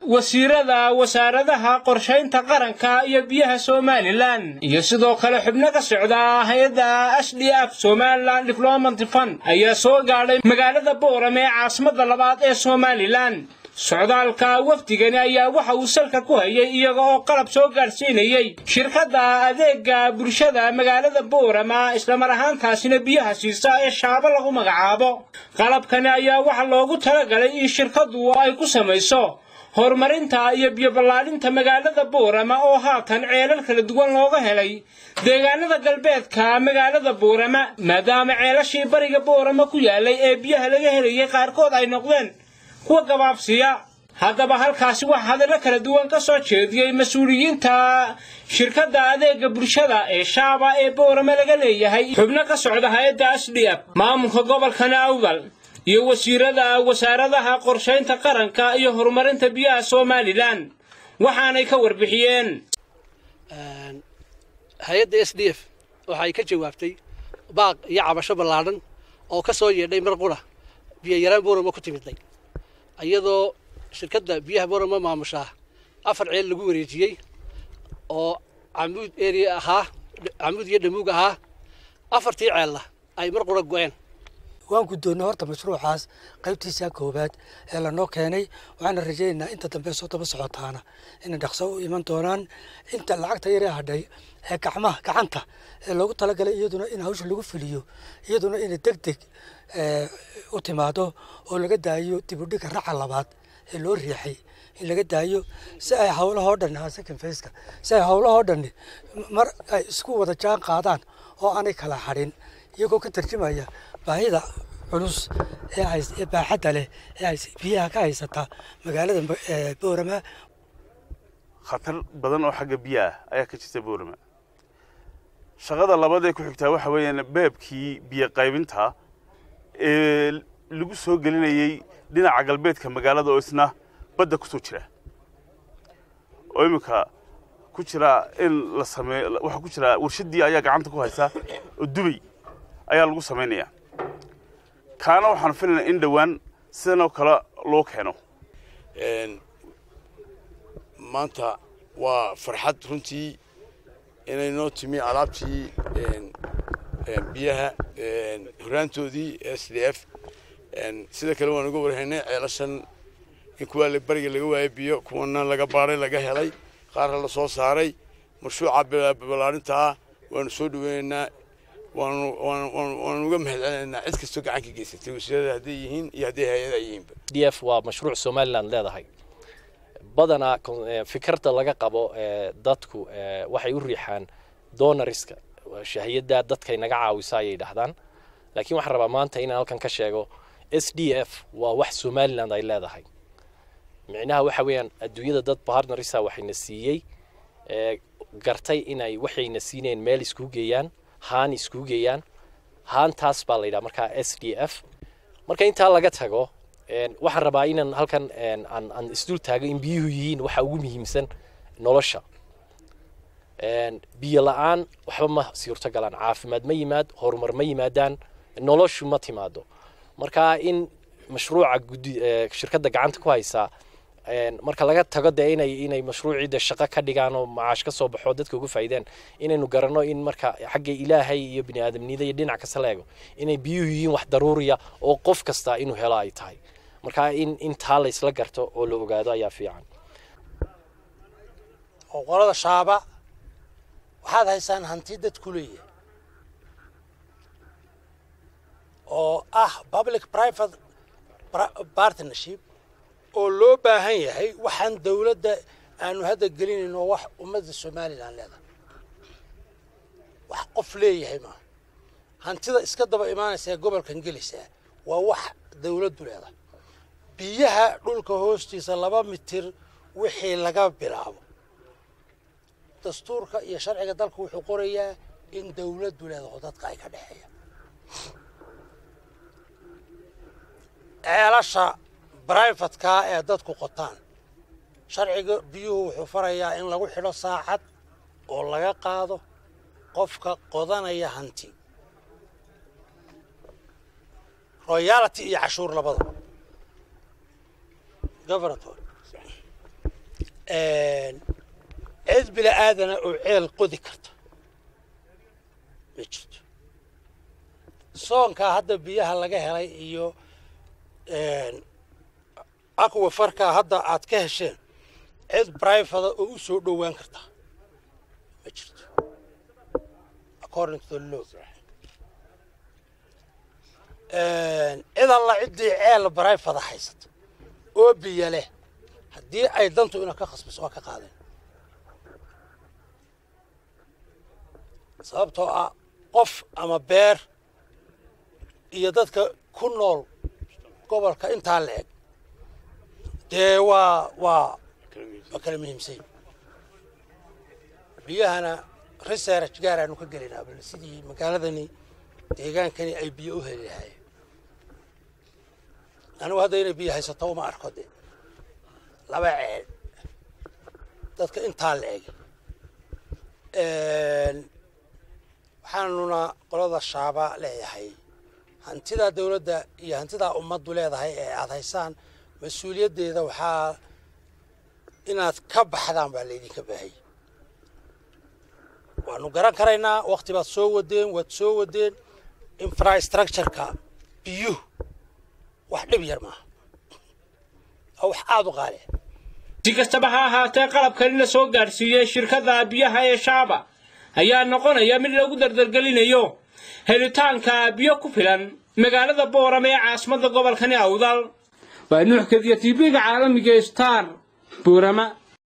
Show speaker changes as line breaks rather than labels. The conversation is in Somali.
wasiirada wasaaradaha qorshaynta qaranka iyo biyaha somalilan iyo sidoo kale xubno ka socda hay-adda s d f somalilan diplomat fund ayaa soo gaadhay magaalada boorame ee caasimada labaad ee somalilan socdaalka wafdigani ayaa waxa uu salka ku hayay iyaga oo qalab soo gaadhsiinayey shirkadda adeega bulshada magaalada boorama islamar ahaantaasina biyaha siisa ee shaabo lagu magacaabo qalabkani ayaa waxaa loogu talagalay in shirkaddu ay ku samayso horumarinta iyo biyoballaadhinta magaalada boorama oo haatan ceelal kala duwan looga helay deegaanada galbeedka magaalada boorama maadaama ceelashii bariga boorama ku yaalay ee biyaha laga helayay qaarkood ay noqdeen kuwa gabaabsiya haddaba halkaasi waxaa hadallo kala duwan ka soo jeediyey mas-uuliyiinta shirkadda adeega bulshada ee shaaba ee boorame laga leeyahay xubno ka socda hay-adda s d f maamulka gobolkana awdal iyo wasiirada wasaaradaha qorshaynta qaranka iyo horumarinta biyaha somalilan waxaanay ka warbixiyeen
hay-adda s d f waxay ka jawaabtay baaq iyo cabasho ballaadhan oo ka soo yeedhay mar qura biyo yaraan boorama ku timidnay iyadoo shirkadda biyaha boorama maamushaa afar ceel lagu wareejiyey oo camuud area ahaa camuud iyo dhamuug ahaa afartii ceella ay mar qura go-een
waan guddoonnay horta mashruucaas qaybtiisa koowaad ee lanoo keenay waxaana rajaynaynaa inta dambe soo daba socotaana inay dhaqso u iman doonaan inta lacagta yaree hadhay ee gacmaha gacanta ee loogu talagalay iyaduna in hawsha lagu fuliyo iyaduna inay deg deg u timaado oo laga daayo dibudhiga raca labaad ee loo riixay in laga daayo si ay howlahoo dhan second faceka si ay howlahoo dhani mar ay isku wada jaan qaadaan oo aanay kala hadhin iyagoo ka tarjumaya baahida culus ee baaxadda leh ee biyaha ka haysata magaalada boorama
khatar badan oo xagga biyaah ayaa ka jirta boorama shaqada labaad ee ku xigtaa waxa weeyaan beebkii biyo qaybinta ee lagu soo gelinayey dhinaca galbeedka magaalada oo isna badda ku soo jira oo iminka ku jira in la sameeyo waxaa ku jira warshaddii ayaa gacanta ku haysa oo dubay ayaa lagu samaynayaa kaana waxaan filaynaa in dhowaan sidanoo kale loo keeno
maanta waa farxad runtii inay noo timi alaabtii biyaha horaantoodii s d f sida kale waan uga warhaynay ceelashan in kuwaa bariga laga waayay biyo kuwana laga baaray laga helay qaarna la soo saaray mashruuca ballaarintaa waanu soo dhaweynaynaa waanu uga mahadcelinaynaa cid kastoo gacan ka geysatay wasiirada hadday yihiin iyo hadday hay-ada yihiinba
d f waa mashruuc somaliland leedahay badanaa fikirda laga qabo dadku waxay u riixaan donoriska shahiyada dadkay naga caawisa ayay dhahdaan laakiin waxaan rabaa maanta inaan halkan ka sheego s d f waa wax somaliland ay leedahay micnaha waxa weeyaan adduunyada dad partnerisa waxayna siiyey gartay inay waxayna siineen meel iskugu geeyaan haan iskugu geeyaan haantaas baa la yidhaha markaa s d f marka intaa laga tago waxaan rabaa inaan halkan aan isdul taago in biyuhu yihiin waxa ugu muhiimsan nolosha biyo la-aan waxba ma suurto galaan caafimaad ma yimaad horumar ma yimaadaan noloshu ma timaado marka in mashruuca gudi shirkadda gacanta ku haysaa marka laga tago dee inay inay mashruucii de shaqo ka dhigaan oo macaash ka soo baxo dadka uga faa'iideen inaynu garanno in marka xagga ilaahay iyo bini aadamnida iyo dhinac kasta la eego inay biyuhu yihiin wax daruuriya oo qof kasta inuu helo ay tahay marka in intaa la isla garto oo la ogaado ayaa fiican
oo qolada shaaba waxaad haysaan hanti dadku leeyahay oo ah public private partnership oo loo baahan yahay waxaan dawladda aanu hadda gelinayno wax ummadda somalilan leedahay wax qof leeyahay maaha hantida iska daba imaanaysa ee gobolkan gelaysaa waa wax dawladdu leedahay biyaha dhulka hoostiisa laba mitir wixii laga bilaabo dastuurka iyo sharciga dalka wuxuu qorayaa in dawladdu leedaho dadka ay ka dhexeeya ceelasha brivatekaa ee dadku qotaan sharciga biyuhu wuxuu farayaa in lagu xidho saacad oo laga qaado qofka qodanaya hanti royality iyo cashuur labada governator cid bila aadana oo ceel qodi karta ma jirto soonkaa hadda biyaha laga helay iyo aqwa farkaa hadda aad ka hesheen cid brifada oo u soo dhowaan karta ma jirto according to the law cid alla ciddii ceel brifada haysata oo biyo leh haddii ay dantu ina ka khasbiso waa ka qaadeen sababtoo ah qof ama beer iyo dadka ku nool gobolka intaa la eg dee waa waa waa kala muhiimsay biyahana research gaar aanu ka gelinaa bal sidii magaaladani deegaankani ay biyo u heli lahaayeen anigu hadda inay biyo haysato uma arko de laba ceel dadka intaa la eg waxaanuna qolada shaaba leeyahay hantidaa dawladda iyo hantidaa ummaddu leedahay ee aada haysaan mas-uuliyaddeeda waxaa inaad ka baxdaan baa laydinka baahayay waanu garan karaynaa wakti baad soo wadeen waad soo wadeen infrastructureka biyuhu wax dhib yar maaha oo wax aada u qaali
si kastaba ha ahaatee qalabkani la soo gaadhsiiyey shirkadda biyaha ee shaaba ayaa noqonaya mid lagu dardargelinayo helitaanka biyo ku filan magaalada boorame ee caasimadda gobolkani awdal waa nuux kadiya tv-ga caalamiga star boorama